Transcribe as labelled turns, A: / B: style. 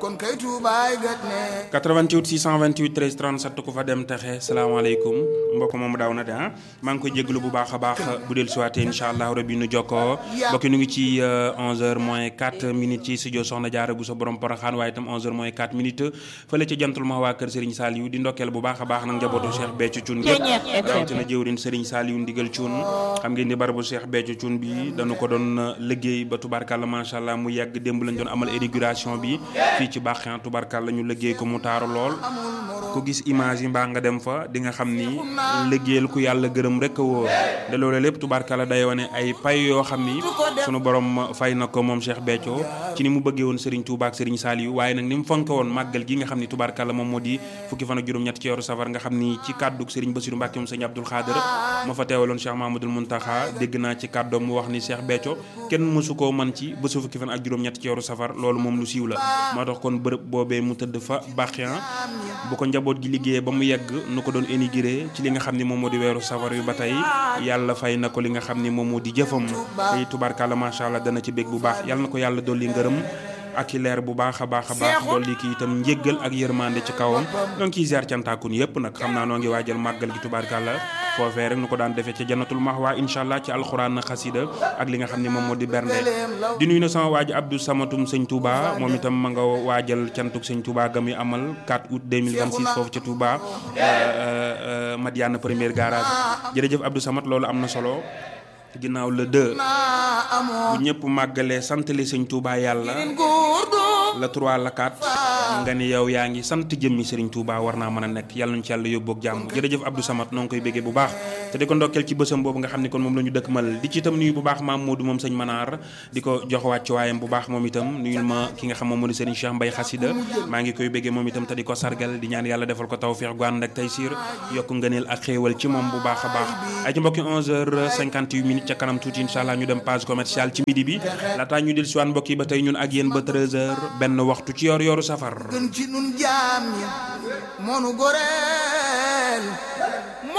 A: kon kay tuubaay gat ne
B: 88 628 13 37 ku fa dem texe salaamaaleykum mbokk moom daaw na de ah maa ngi koy jégalu bu baax a baax bu del suwaatee incha allah rabi nu jokkoo mbokk nu ngi ci 11h moins 4 minutes ci studio Soxna Jaara bu sa borom Poroxaan waaye itam 11h moins 4 minutes fële ca jantul ma waa kër Serigne Saliou di ndokkeel bu baax a baax nag njabootu Cheikh Béthio Thioune gépp rawatina jëwrin Serigne Saliou ndigal Thioune xam ngeen ni barabu Cheikh Béthio Thioune bi dañu ko doon liggéey ba tubarkalla macha allah mu yàgg démb lañ doon amal inauguration bi fii ci baaxan tubarkalla ñu liggéey ko mu taaru lool ku gis image yi mbaa nga dem fa di nga xam ni liggéeyal ku yàlla gërëm rek a wóor de loolu lépp tubarkalla day wane ay pay yoo xam ni sunu borom fay na ko moom Cheikh Béthio ci ni mu bëggee woon Serigne Touba ak Serigne Saliou waaye nag ni mu fonke woon màggal gi nga xam ni tubarkalla moom moo di fukki fan ak juróom-ñett ci yoru safar nga xam ni ci kàddug Serigne Bassirou Mbacké moom Serigne Abdoul Khader ma fa teewaloon Cheikh Mahamadoul Mountakha dégg naa ci kàddoom mu wax ni Cheikh Béthio kenn mësu koo man ci bésu fukki fan ak juróom-ñett ci yoru safar loolu moom lu siiw la moo tax kon bërëb boobee mu tëdd fa baaxian bu ko njaboot gi liggéeyee ba mu yegg nu ko doon énigré ci li nga xam ni moom moo di weeru safar yu ba tey yàlla fay na ko li nga xam ni moom moo di jëfam tey tubarkalla macha allah dana ci bég bu baax yàlla na ko yàlla dolli ngërëm ak i leer bu baax a baax a baax dolli ki itam njéggal ak yërmande ci kawam ñoo ngi ciy ziar cantaakun yëpp nag xam naa noo ngi waajal màggal gi tubaarkàlla foofee rek nu ko daan defee ca jannatul mahwa incha allah ci alxuraan na xasida ak li nga xam ne moom moo di bernde di nuyu na sama waaj Abdou Samatum sëñ Touba moom itam ma nga waajal cantuk sëñ Touba ga muy amal 4 août 2026 foofu ca Touba Madiana première garage jërëjëf Abdou Samat loolu am na solo ginnaaw le 2 bu ñëpp màggalee santale sëñ Touba yàlla la 3 la 4 nga ni yow yaa ngi sant jëmmi Serigne Touba war naa mën a nekk yàlla nañu ci yàlla yóbboog jàmm jërëjëf Abdou Samad noo ngi koy béggee bu baax te di ko ndokkeel ci bësam boobu nga xam ne kon moom la ñu dëkk mal di ci itam nuyu bu baax maam Modou moom sëñ Manaar di ko jox wàcc waayam bu baax moom itam nuyul ma ki nga xam moom moo di Serigne Cheikh Mbaye Xasida maa ngi koy béggee moom itam te di ko sargal di ñaan yàlla defal ko tawfeex gu ànd ak taysiir yokk ngëneel ak xéewal ci moom bu baax a baax ay ci mbokki 11h58 minutes ca kanam tuuti incha allah ñu dem page commerciale ci midi bi laataa ñu del siwaan mbokk yi ba tey ñun ak yéen ba 13h benn waxtu ci yor yoru safar
A: gën ci nun jaam ñi moonu goreel